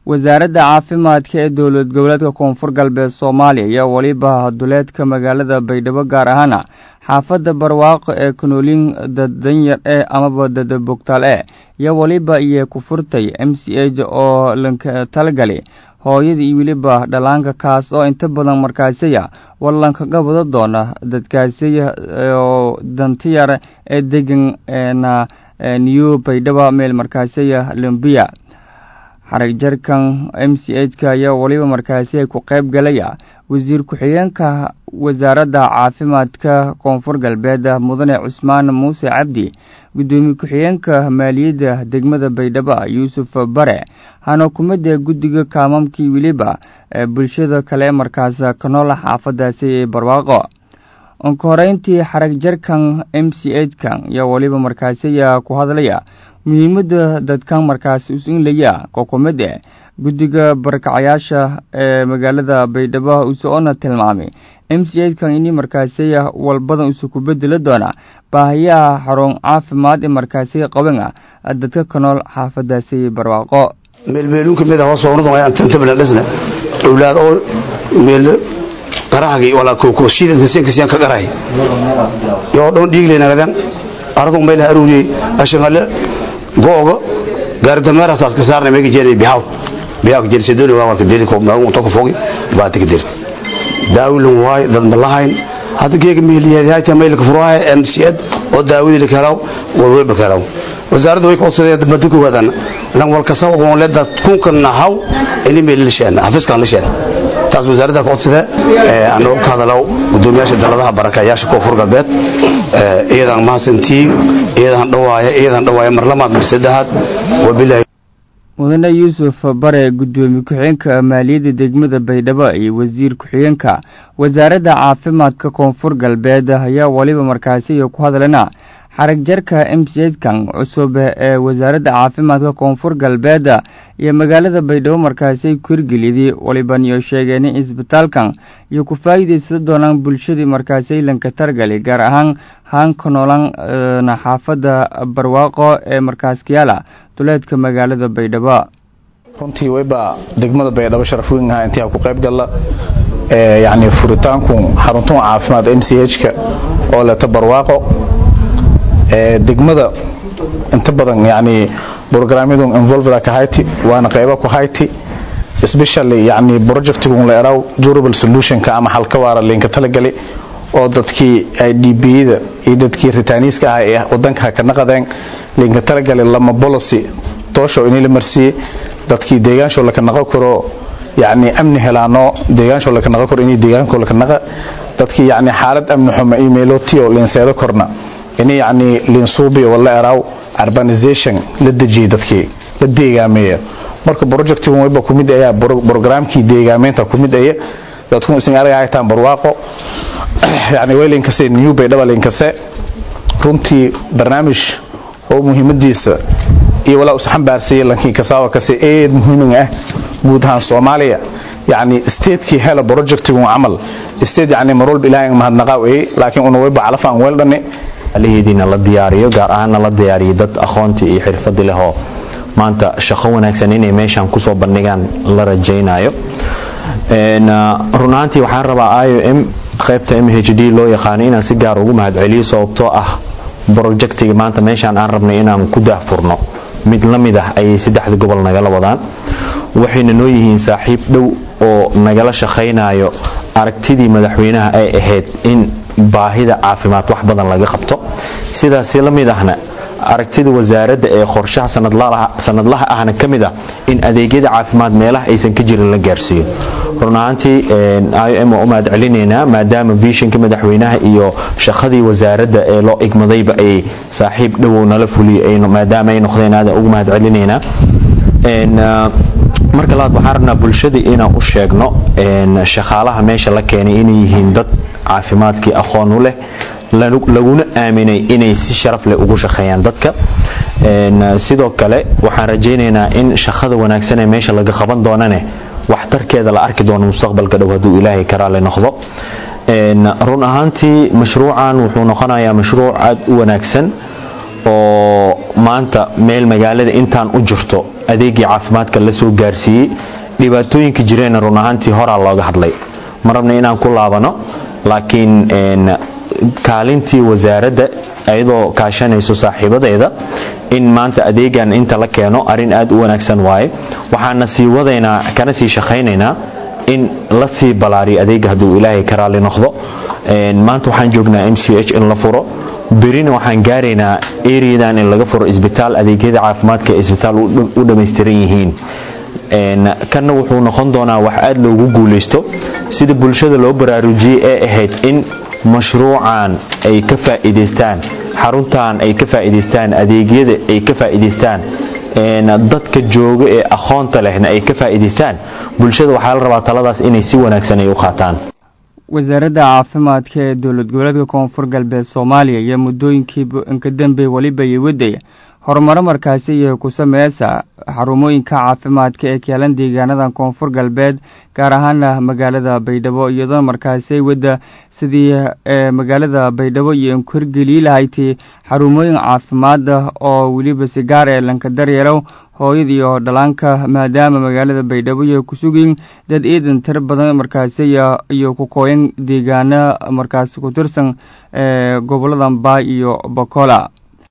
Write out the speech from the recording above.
wasaaradda caafimaadka ee dowlad goboleedka koonfur galbeed soomaaliya ayaa weliba duleedka magaalada baydhabo gaar ahaana xaafadda barwaaqo ee kanoolin daddanyar ee amaba dadabogtaal e iyo weliba iyo ku furtay m c h oo lanka talagali hooyada iyo weliba dhalaanka kaas oo inta badan markaasiya wallankaga wada doona dadkaasiya oo dantiyar ee degan na new baydhaba meel markaasiya lambiya xarag jarkan m c h ka ayaa weliba markaasi ay ku qayb galaya wasiir ku-xigeenka wasaaradda caafimaadka koonfur galbeed mudane cusmaan muuse cabdi guddoomiye ku-xigeenka maaliyadda degmada baydhabo yuusuf bare hana kumida guddiga kaamamkii weliba bulshada kale markaas ka noola xaafadaasi ee barwaaqo ka horeyntii xarag jarkan m c h kan ayaa weliba markaasiya ku hadlaya muhiimadda dadkan markaas usinlaya kokumid e guddiga barakacayaasha ee magaalada baydhabo usoona tilmaamay m c h kan ini markaasiya walbadan usu ku bedeli doona baahiyaha xarun caafimaad ee markaasiya qaban ah dadka ka nool xaafadaasi barwaaqo meelmeeluun kamid ah hoosoo unadon ayaan tantablan dhisna owlaad oo meel qarahagi wala kookoshidan sinkasiyan ka qaray yoo dhon dhiigleenagadan aradun meel aruuriyey ashangale googa gaaridameerasaas ka saarna meega jeeri bihaw bihaw ka jeeri sedoni waa warka deli koob naagu unta ka fogi baati ka dirti daawilin waay dad malahayn hadda geega meeliyeed hayta meel ka furaaye mcd oo daawidi lakalaw walwalba kalaw wasaaradda way koodsadeen madu ku wadan lan wal kasa oo le dad kunka nahaw ini meel lisheen xafiiska lisheen taas wasaaradda koodsadee ee anoo ka hadalaw gudoomiyaasha daladaha barakayaasha koonfur galbeed ee iyadan mahadsantiin iyadan dhawaaya iyadan dhawaaya mar lamaad mar saddexaad wabilahi mudane yuusuf bare guddoomiye ku-xigeenka maaliyadda degmada baydhabo iyo wasiir ku-xigeenka wasaaradda caafimaadka koonfur galbeed ayaa weliba markaasi ku hadlana xarag jarka m c h kan cusub ee wasaaradda caafimaadka koonfur galbeed iyo magaalada baydhabo markaasi ku hirgeliyday waliban iyo sheegeen in isbitaalkan iyo ku faa'iidaysan doonaan bulshadii markaasi lanka targali gaar ahaan haanka noolan xaafadda barwaaqo ee markaaskiyaala duleedka magaalada baydhabo runtii wayba degmada baydhabo sharaf weyn ahaa intii ku qayb galla ee yacni furitaanku xaruntuha caafimaad m c h ka oo leta barwaaqo ee degmada inta badan yacni programyadu involveda ka hayti waana qaybo ku hayti especially yacni projectigun la eraw durable solutionka ama xalka waara linka talagali oo dadkii idb-da iyo dadkii ritaaniiska ah ee wadanka ka naqadeen linka talagali lama policy toosho inii la marsiiyey dadkii deegaansho laka naqo karo yacni amni helaano deegaansho laka naqo karo inii deegaanko laka naqa dadkii yacni xaalad amni xumo emailotio linseedo korna ini yacni linsuubiyo wala eraaw urbanization la dejiyey dadkii la deegaameeya marka projectigun wayba ku mid ayaa programkii deegaameynta ku mid aya dadku isin araga haytaan barwaaqo yacni way linkase new baydhaba linkase runtii barnaamij oo muhiimadiisa iyo walaa us xambaarsiiyey lankii kasaawa kase eed muhiimin ah guud ahaan soomaaliya yacni statekii hela projectigun camal state yacni marwalba ilaahay mahadnaqaaw ey laakiin una wayba calafaan weeldhane alihidiina la diyaariyo gaar ahaanna la diyaariyo dad aqoontii iyo xirfadi lehoo maanta shaqo wanaagsan inay meeshan kusoo bandhigaan la rajaynayo run ahaantii waxaan rabaa i o m qaybta m h d loo yaqaano inaan si gaar ugu mahadceliyo sababtoo ah projectiga maanta meeshaan aan rabnay inaan ku daahfurno mid la mid ah ayay saddexda gobol nagala wadaan waxayna noo yihiin saaxiib dhow oo nagala shaqaynayo aragtidii madaxweynaha ay ahayd in baahida caafimaad wax badan laga qabto sidaasi la mid ahna aragtida wasaaradda ee qorshaha sanadlaha ahna ka mid ah in adeegyada caafimaad meelaha aysan ka jirin la gaarsiiyo run ahaantii i o m waa u mahad celinaynaa maadaama vishinka madaxweynaha iyo shaqadii wasaaradda ee loo igmadayba ay saaxiib dhowow nala fuliyey maadaama ay noqdeen aadan ugu mahad celinaynaa marka labaad waxaan rabnaa bulshada inaan u sheegno shaqaalaha meesha la keenay inay yihiin dad caafimaadkii aqoon u leh laguna aaminay inay si sharaf leh ugu shaqeeyaan dadka sidoo kale waxaan rajaynaynaa in shaqada wanaagsan ee meesha laga qaban doonane waxtarkeeda la arki doono mustaqbalka dhow hadduu ilaahay karaale noqdo run ahaantii mashruucan wuxuu noqonayaa mashruuc aad u wanaagsan oo maanta meel magaalada intaan u jirto adeegii caafimaadka la soo gaarsiiyey dhibaatooyinka jireenna run ahaantii horaa looga hadlay ma rabna inaan ku laabano laakiin kaalintii wasaaradda iyadoo kaashanayso saaxiibadeeda in maanta adeegan inta la keeno arrin aad u wanaagsan waaye waxaana sii wadaynaa kana sii shaqaynaynaa in la sii balaariyo adeega hadduu ilaahay ka raali noqdo maanta waxaan joognaa m c h in la furo berina waxaan gaaraynaa areadan in laga furo isbitaal adeegyada caafimaadka ee isbitaal u dhammaystiran yihiin kanna wuxuu noqon doonaa wax aad loogu guulaysto sida bulshada loo baraarujiyey ee ahayd in mashruucan ay ka faa'iidaystaan xaruntan ay ka faa'iidaystaan adeegyada ay ka faa'iidaystaan dadka jooga ee aqoonta lehna ay ka faa'iidaystaan bulshada waxaa la rabaa taladaas inay si wanaagsan ay u qaataan wasaaradda caafimaadka ee dowlad goboleedka koonfur galbeed soomaaliya iyo muddooyinkii inka dambe weliba iyo wadaya horumaro markaasi iyo ku sameysa xarumooyinka caafimaadka ee keelan deegaanada koonfur galbeed gaar ahaana magaalada baydhabo iyadoo markaasi wadda sidii magaalada baydhabo iyo inkorgelii lahayti xarumooyin caafimaada oo weliba si gaar ee lanka daryeelow hooyada iyo dhalaanka maadaama magaalada baydhabo iyo ku sugiin dad ciidan tir badan markaasi iyo ku kooyan deegaana markaasi ku tirsan gobolada mbaa iyo bokola